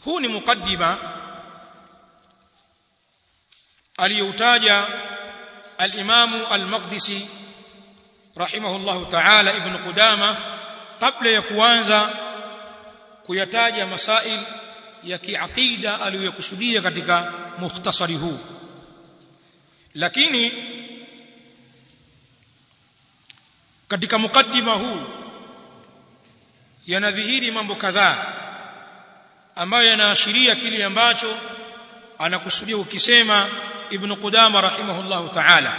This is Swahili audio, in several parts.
huu ni mukaddima aliyoutaja al-Imamu al-Maqdisi rahimahullahu ta'ala ibn Qudama kabla ya kuanza kuyataja masail ya kiaqida aliyokusudia katika mukhtasari huu lakini katika mukaddima huu yanadhihiri mambo kadhaa ambayo yanaashiria kile ambacho anakusudia ukisema ibn Qudama rahimahullahu ta'ala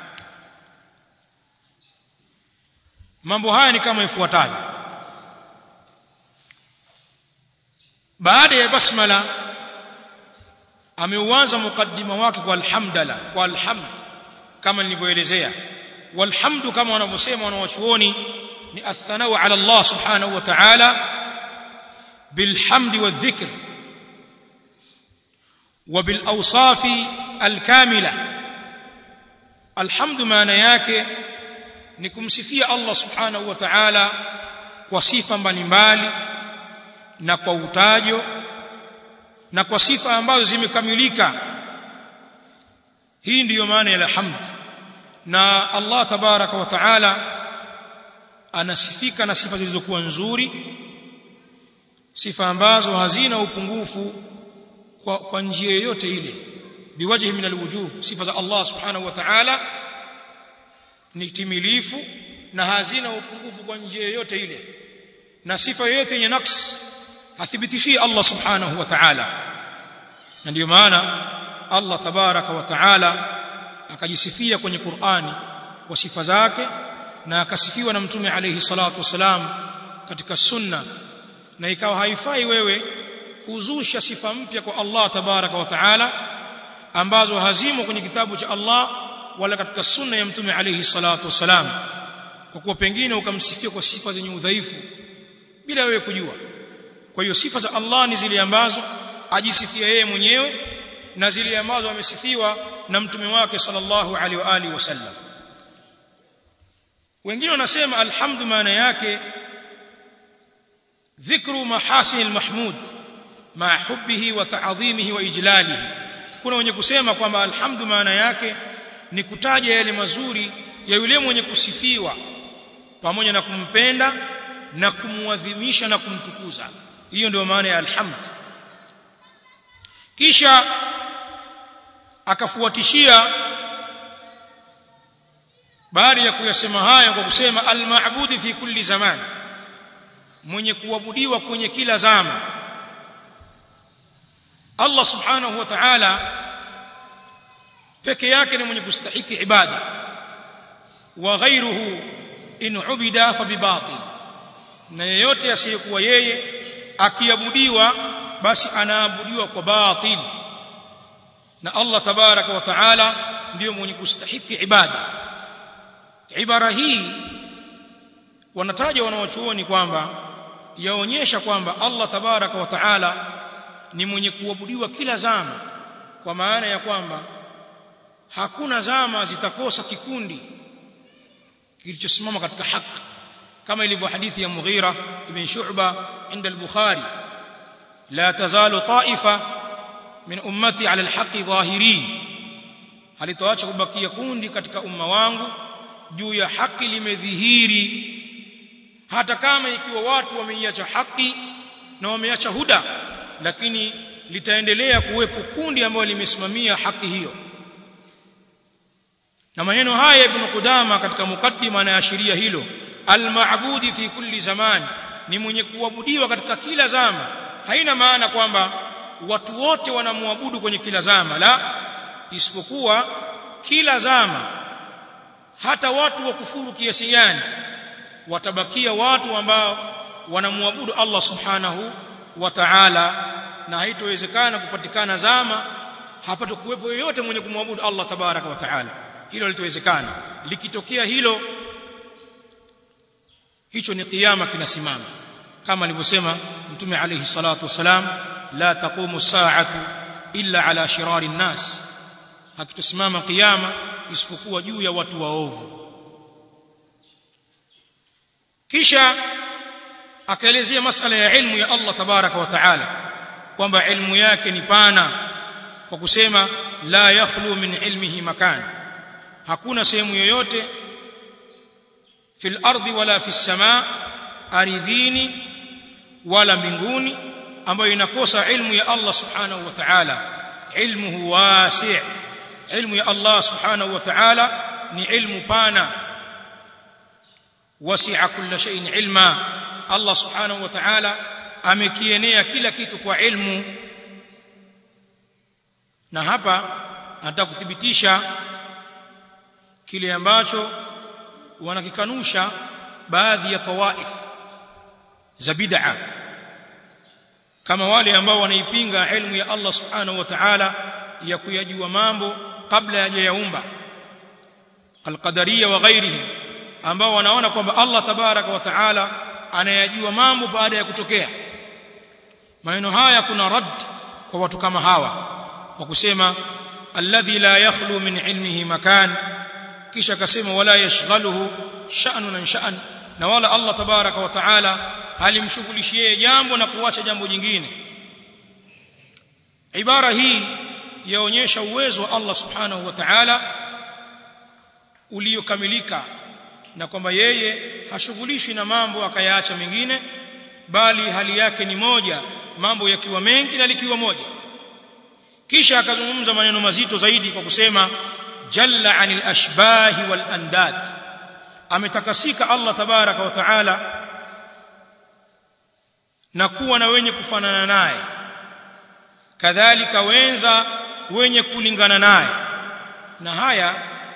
mambo haya ni kama ifuatavyo baada ya basmala ameuanza mukaddima wake kwa alhamdala kwa alhamd kama nilivyoelezea walhamdu kama wanavyosema wanawachuoni ni athanau ala Allah subhanahu wa ta'ala bilhamdi wadhikr وبالاوصاف الكامله الحمد maana yake ni kumsifia Allah subhanahu wa ta'ala kwa sifa mbalimbali na kwa utajo na kwa sifa ambazo zimekamilika hii ndiyo maana ya hamd na Allah tabaraka wa taala anasifika na sifa zilizokuwa nzuri sifa ambazo hazina upungufu kwa, kwa njia yoyote ile biwajhi min alwujuh sifa za Allah subhanahu wa ta'ala ni timilifu na hazina upungufu kwa njia yoyote ile na sifa yoyote yenye naqs hathibitishii Allah subhanahu wa ta'ala na ndio maana Allah tabaraka wa ta'ala akajisifia kwenye Qur'ani kwa sifa zake na akasifiwa na mtume alayhi salatu wasalam katika sunna na ikawa haifai wewe kuzusha sifa mpya kwa Allah tabaraka wa taala ambazo hazimo kwenye kitabu cha Allah wala katika sunna ya mtume alayhi salatu wasalam kwa kuwa pengine ukamsifia kwa sifa zenye udhaifu bila wewe kujua kwa hiyo sifa za Allah ni zile ambazo ajisifia yeye mwenyewe na zile ambazo amesifiwa na mtume wake sallallahu alaihi wa alihi wasallam wengine wanasema alhamdu maana yake dhikru mahasin almahmud ma hubbihi wa ta'dhimihi wa ijlalihi kuna wenye kusema kwamba alhamdu maana yake ni kutaja yale mazuri ya yule mwenye kusifiwa pamoja na kumpenda na kumuadhimisha na kumtukuza hiyo ndio maana ya alhamd kisha akafuatishia baada ya kuyasema haya kwa kusema almaabudi fi kulli zaman mwenye kuabudiwa kwenye kila zama Allah subhanahu wa ta'ala peke yake ni mwenye kustahiki ibada wa ghayruhu in ubida fa bibatil na yeyote asiyekuwa yeye akiabudiwa basi anaabudiwa kwa batil na Allah tabaraka wa taala ndiyo mwenye kustahiki ibada ibara hii wanataja wanawachuoni kwamba yaonyesha kwamba Allah tabaraka wa taala ni mwenye kuabudiwa kila zama kwa maana ya kwamba hakuna zama zitakosa kikundi kilichosimama katika haki kama ilivyo hadithi ya Mughira ibn Shu'ba inda al-Bukhari la tazalu ta'ifa min ummati ala al-haqqi dhahirin halitoacha kubakia kundi katika umma wangu juu ya haki limedhihiri hata kama ikiwa watu wameiacha haki na wameacha huda lakini litaendelea kuwepo kundi ambalo limesimamia haki hiyo na maneno haya ibn Qudama katika mukaddima anaashiria hilo al-ma'budi fi kulli zaman ni mwenye kuabudiwa katika kila zama haina maana kwamba watu wote wanamwabudu kwenye kila zama la isipokuwa kila zama hata watu wa kufuru kiasi gani watabakia watu ambao wanamwabudu Allah subhanahu wa ta'ala na haitowezekana kupatikana zama hapata kuwepo yoyote mwenye kumwabudu Allah tabaraka wa ta'ala hilo litowezekana likitokea hilo hicho ni kiyama kinasimama kama alivyosema mtume alayhi salatu wasalam la taqumu sa'atu illa ala shirari nnas hakitosimama kiyama isipokuwa juu ya watu waovu kisha akaelezea masala ya ilmu ya Allah tabaraka wa taala kwamba ilmu yake ni pana kwa kusema la yakhlu min ilmihi makan hakuna sehemu yoyote fil ardi wala fis samaa aridhini wala mbinguni ambayo inakosa ilmu ya Allah subhanahu wa ta'ala ilmuhu wasi' ilmu ya Allah subhanahu wa ta'ala ni ilmu pana wasi'a kulla shay'in ilma Allah subhanahu wa ta'ala amekienea kila kitu kwa ilmu na hapa anataka kuthibitisha kile ambacho wanakikanusha baadhi ya tawaif za bid'a kama wale ambao wanaipinga ilmu ya Allah subhanahu wa ta'ala ya kuyajua mambo kabla hajayaumba alqadariyya wa ghairihim ambao wanaona kwamba Allah tabaraka wa ta'ala anayajua mambo baada ya kutokea maneno haya kuna rad kwa watu kama hawa kwa kusema alladhi la yakhlu min ilmihi makan kisha akasema wala yashghaluhu sha'nun sha'an na wala Allah tabaraka wa taala halimshughulishi yeye jambo na kuacha jambo jingine ibara hii yaonyesha uwezo wa Allah subhanahu wa ta'ala uliokamilika na kwamba yeye hashughulishwi na mambo akayaacha mengine bali hali yake ni moja mambo yakiwa mengi na likiwa moja kisha akazungumza maneno mazito zaidi kwa kusema jalla anil ashbahi wal andad ametakasika Allah tabaraka wa taala na kuwa na wenye kufanana naye kadhalika wenza wenye kulingana naye na haya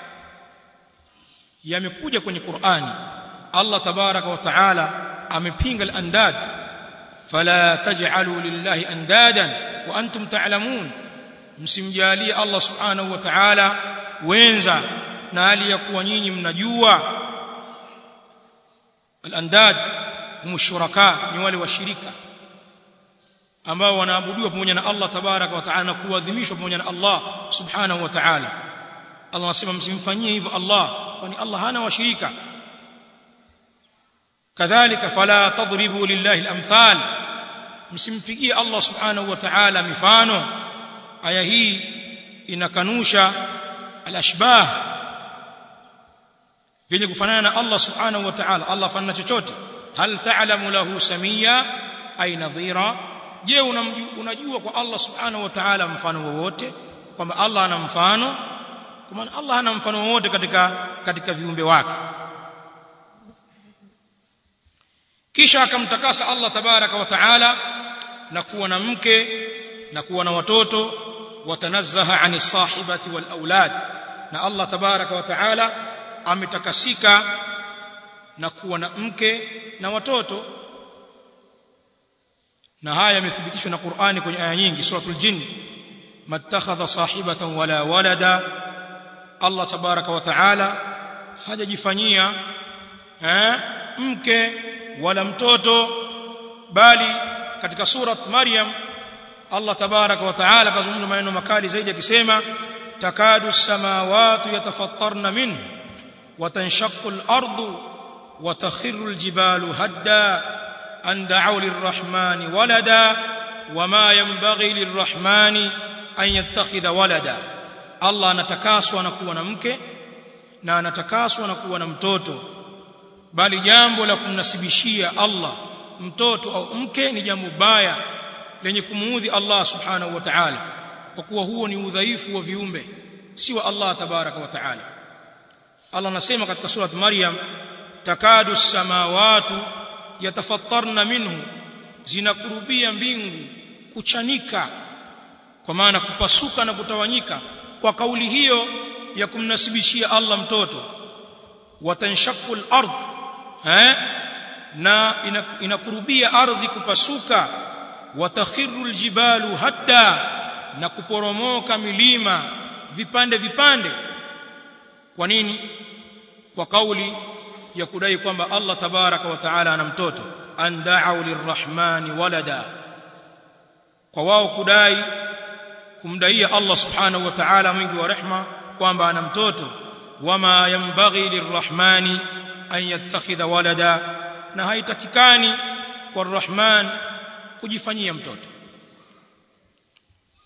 yamekuja kwenye Qur'ani Allah tabaraka wa taala amepinga al-andad fala taj'alu lillahi andadan wa antum ta'lamun msimjalie Allah subhanahu wa ta'ala wenza na hali ya kuwa nyinyi mnajua al-andad hum shuraka ni wale washirika ambao wanaabudiwa pamoja na Allah tabaraka wa taala na kuadhimishwa pamoja na Allah subhanahu wa ta'ala Allah anasema msimfanyie hivyo Allah kwani Allah hana washirika kadhalika fala tadribu lillahi al-amthal msimpigie Allah subhanahu wa ta'ala mifano aya hii inakanusha al-ashbah vyenye kufanana na Allah subhanahu wa ta'ala Allah fanana chochote hal ta'lamu lahu samia ay nadhira je unajua kwa Allah subhanahu wa ta'ala mfano wowote kwamba Allah ana mfano kwa maana Allah hana mfano wowote katika katika viumbe wake kisha akamtakasa Allah tabaraka wa taala na kuwa na mke na kuwa na watoto watanazzaha ani sahibati wal aulad na Allah tabaraka wa taala ametakasika na kuwa na mke na watoto na haya yamethibitishwa na Qur'ani kwenye aya nyingi suratul jin mattakhadha sahibatan wala walada Allah tabaraka wa taala hajajifanyia eh mke wala mtoto bali katika surat Maryam Allah tabaraka wa taala kazungumza maneno makali zaidi akisema takadu samawati yatafattarna minhu وتنشق الأرض وتخر الجبال هدا أن دعوا للرحمن ولدا وما ينبغي للرحمن أن يتخذ ولدا الله anatakaswa na kuwa na mke na anatakaswa na kuwa na mtoto bali jambo la kumnasibishia Allah mtoto au mke ni jambo baya lenye kumuudhi Allah subhanahu wa ta'ala kwa kuwa huo ni udhaifu wa viumbe si wa Allah tabaraka wa ta'ala Allah anasema katika surat Maryam takadu samawatu yatafattarna minhu zinakurubia mbingu kuchanika kwa maana kupasuka na kutawanyika kwa kauli hiyo ya kumnasibishia Allah mtoto watanshaqu al-ard eh na inakurubia ardhi kupasuka watakhiru al-jibalu hadda na kuporomoka milima vipande vipande kwa nini kwa kauli ya kudai kwamba Allah tabaraka wa taala ana mtoto an da'u lirrahmani walada kwa wao kudai kumdaia Allah subhanahu wa ta'ala mwingi wa rehma kwamba ana mtoto wama yanbaghi lirrahmani an yattakhidha walada na haitakikani kwa rahman kujifanyia mtoto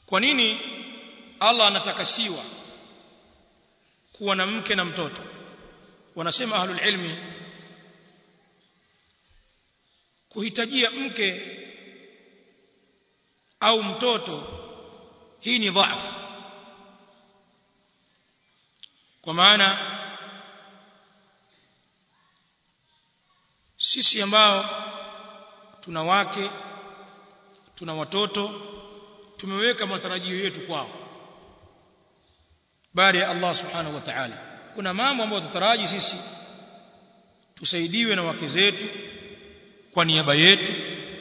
kwa nini Allah anatakasiwa kuwa na mke na mtoto wanasema ahlul ilmi kuhitajia mke au mtoto hii ni dhaifu kwa maana sisi ambao tuna wake tuna watoto tumeweka matarajio yetu kwao baada ya Allah subhanahu wa ta'ala kuna mambo ambayo tutaraji sisi tusaidiwe na wake zetu kwa niaba yetu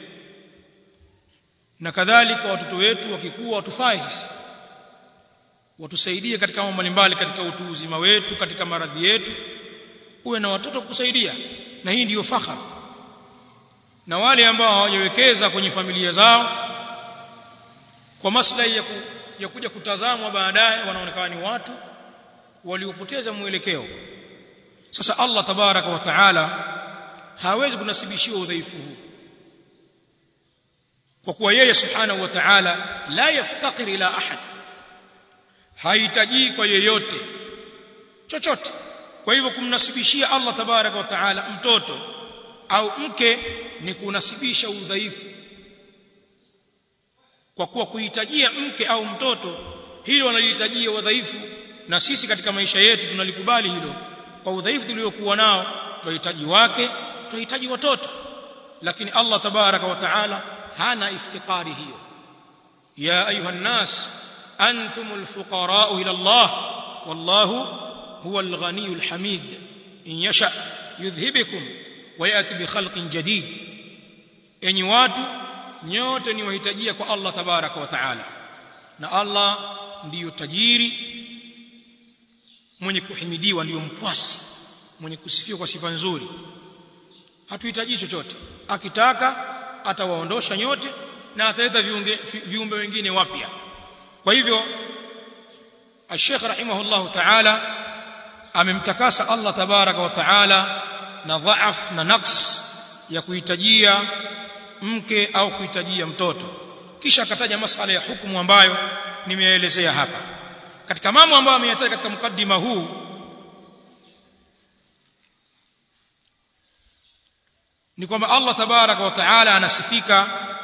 na kadhalika watoto wetu wakikuwa watufai sisi watusaidie katika mambo mbalimbali katika utu uzima wetu katika maradhi yetu uwe na watoto kusaidia na hii ndiyo fakhar na wale ambao hawajawekeza kwenye familia zao kwa maslahi ya, ku, ya kuja kutazamwa baadaye wanaonekana ni watu waliopoteza mwelekeo sasa Allah tabaraka wa taala hawezi kunasibishiwa udhaifu huu kwa kuwa yeye subhanahu wa ta'ala la yaftaqir ila ahad hahitaji kwa yeyote chochote kwa hivyo kumnasibishia Allah tabaraka wa taala mtoto au mke ni kunasibisha udhaifu kwa kuwa kuhitajia mke au mtoto hilo wanalihitajia udhaifu na sisi katika maisha yetu tunalikubali hilo kwa udhaifu tuliokuwa nao tunahitaji wake tunahitaji watoto lakini Allah tabaraka wa taala hana iftiqari hiyo ya ayuha nas antumul fuqara ila Allah wallahu huwa al-ghaniyul hamid in yasha yudhhibukum wa yati bi khalqin jadid enyi watu nyote ni wahitajia kwa Allah tabaraka wa taala na Allah ndiyo tajiri mwenye kuhimidiwa ndiyo mkwasi mwenye kusifiwa kwa sifa nzuri hatuhitaji chochote akitaka atawaondosha nyote na ataleta viumbe wengine wapya kwa hivyo Sheikh rahimahullah ta'ala amemtakasa Allah tabaraka wa taala na dhaaf na naqs ya kuhitajia mke au kuhitajia mtoto kisha akataja masala ya hukumu ambayo nimeelezea hapa katika mambo ambayo ameyataja katika mukaddima huu ni kwamba Allah tabaraka wa taala anasifika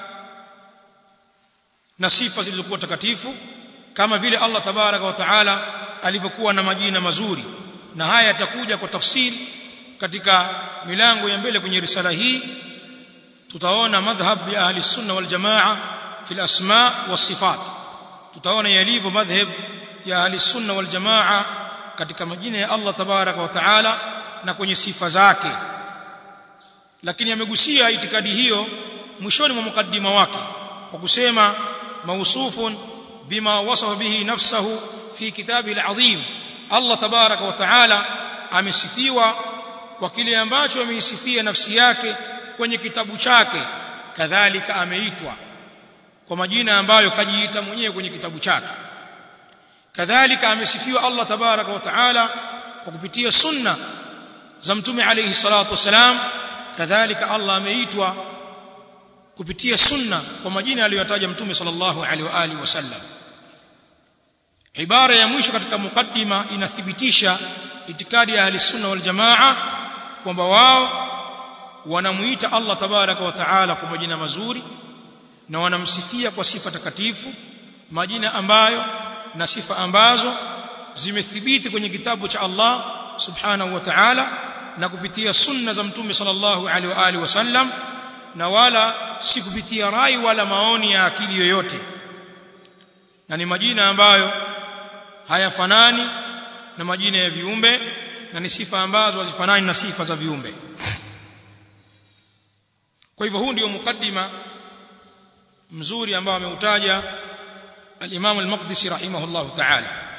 na sifa zilizokuwa takatifu kama vile Allah tabaraka wa taala alivyokuwa na majina mazuri na haya yatakuja kwa tafsiri katika milango ya mbele kwenye risala hii tutaona madhhab ya ahli sunna wal jamaa fi al-asma was sifat tutaona yalivyo madhhab ya ahli sunna wal jamaa katika majina ya Allah tabaraka wa taala na kwenye sifa zake lakini amegusia itikadi hiyo mwishoni mwa mukaddima wake kwa kusema mausufun bima wasafa bihi nafsahu fi kitabi al-azim Allah tabaraka wa taala amesifiwa kwa kile ambacho ameisifia nafsi yake kwenye kitabu chake kadhalika ameitwa kwa majina ambayo kajiita mwenyewe kwenye kitabu chake kadhalika amesifiwa Allah tabaraka wa taala kwa kupitia sunna za mtume alayhi salatu wasalam kadhalika Allah ameitwa kupitia sunna kwa majina aliyotaja mtume sallallahu alaihi wa alihi wasallam ibara ya mwisho katika mukaddima inathibitisha itikadi ya ahli sunna wal jamaa kwamba wao wanamuita Allah tabaraka wa taala kwa majina mazuri na wanamsifia kwa sifa takatifu majina ambayo na sifa ambazo zimethibiti kwenye kitabu cha Allah subhanahu wa ta'ala na kupitia sunna za mtume sallallahu alaihi wa alihi wasallam na wala si kupitia rai wala maoni ya akili yoyote na ni majina ambayo hayafanani na majina ya viumbe na ni sifa ambazo hazifanani na sifa za viumbe kwa hivyo huu ndio mukaddima mzuri ambao ameutaja al-Imam al-Maqdisi rahimahullahu ta'ala